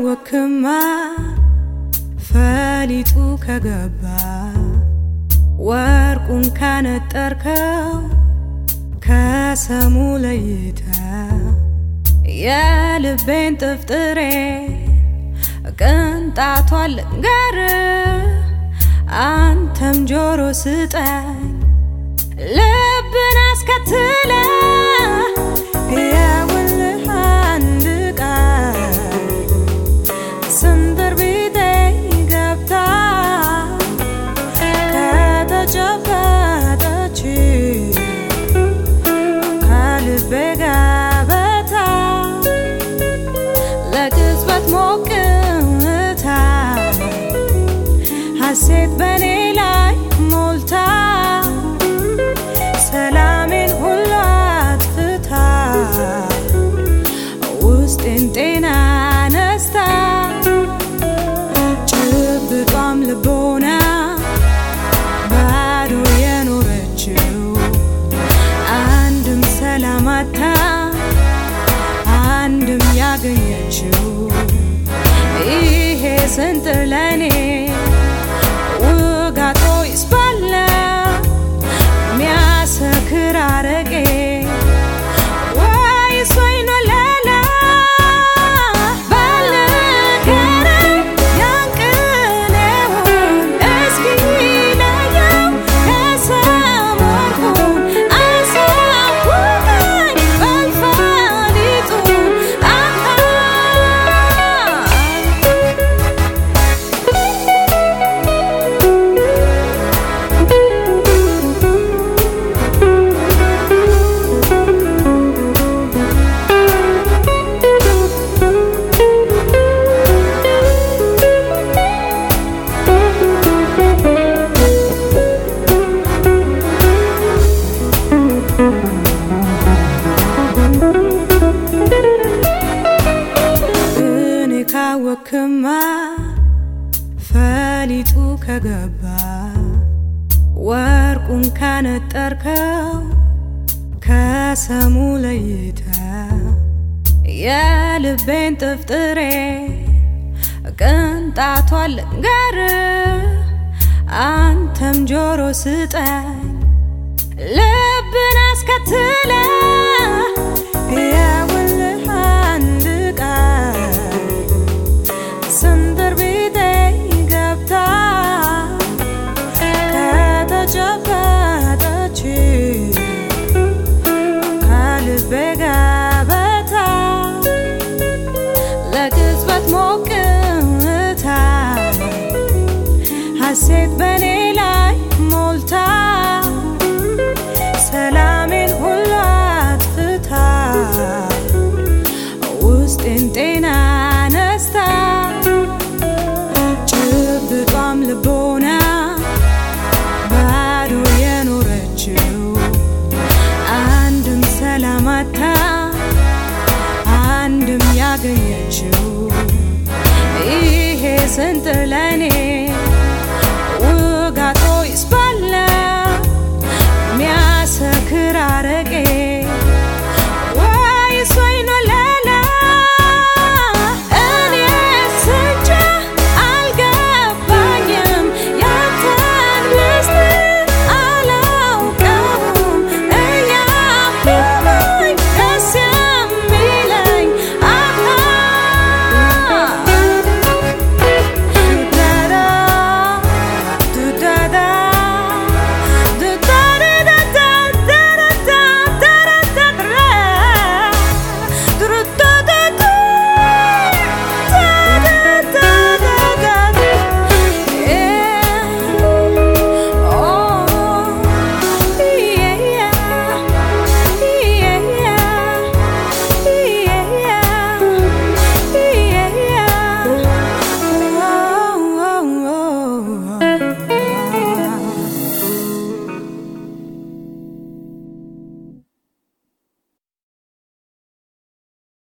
ካወክማ ፈሊጡ ከገባ ወርቁን ካነጠርከው ከሰሙ ለይተ የልቤን ጥፍጥሬ ቅንጣቷን ልንገር አንተም ጆሮ ስጠኝ ልብን አስከትለ የውልህ አንድ ቃል ስንብር ቢጤ ገብታ ከተጨበጠች ከልቤ ገበታ ለቅጽበት ሞቅታ ሐሴት በኔ ላይ ሞልታ ሰላሜን ሁሉ አጥፍታ ውስጤን ጤና ነስታ ጭብጧም ልቦና ባዶ የኖረችው አንድም ሰላማታ አንድም ያገኘችው ይሄ ስንጥር ለኔ ውጋቶ ይስባለ ሚያሰክር አረቄ ወይስ ወይን ወለላ ባልንገረኝ ያንቅኔውን እስኪ ለየው ከሰም ወርቁን አሳውቀኝ በልፈሊጡ አሃ እኔ ካወክማ ፈሊጡ ከገባ ወርቁን ካነጠርከው ከሰሙ ለይተ የልቤን ጥፍጥሬ ቅንጣቷን ልንገር አንተም ጆሮ ስጠኝ ልብን አስከትለ የውልህ አንድ ቃል ስንብር ቢጤ ገብታ ከተጨበጠች ከልቤ ገበታ ለቅጽበት ሞቅታ ሐሴት በኔ ላይ ሞልታ ሰላሜን ሁሉ አጥፍታ ውስጤን ጤና ነስታ ጭብጧም ልቦና ባዶ የኖረችው አንድም ሰላማታ አንድም ያገኘችው ይሄ ስንጥር ለኔ